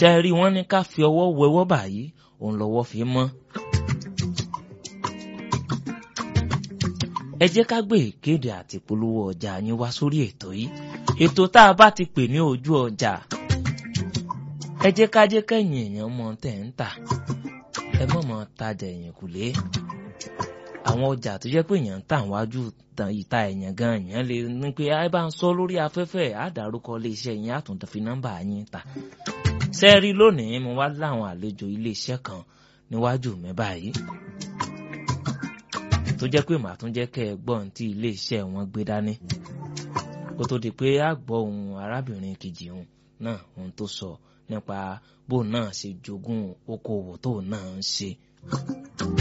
ṣe rí wọn ní ká fi ọwọ́ wẹwọ́ báyìí òun lọ́wọ́ fi mọ́. ẹ jẹ́ ká gbé ìkéde àti polówó ọjà yín wá sórí ètò yìí ètò tá a bá ti pè ní ojú ọjà ẹ jẹ́ ká jẹ́ kẹ́yìn èèyàn mọ tẹ̀ ń tà ẹ mọ̀ mọ́ tajà èèyàn kùlé àwọn ọjà tó jẹ́ pé èèyàn ń tà wájú ìta èèyàn gan èèyàn lè ní pé ẹ bá ń sọ lórí afẹ́fẹ́ àdárúkọ iléeṣẹ́ yín àtúntò fi nọ́mbà yín ta sẹ́ẹ̀rí lónìí mo wá láwọn àlejò iléeṣẹ́ kan níwájú mi báyìí tó jẹ́ pé màá tún jẹ́ kẹ́ ẹ gbọ́ ohun tí iléeṣẹ́ wọn gbé dání kó tó di pé a gbọ́ ohun arábìnrin kejì òun náà ohun tó sọ nípa bóun náà ṣe jogún okòwò tóun náà ń ṣe.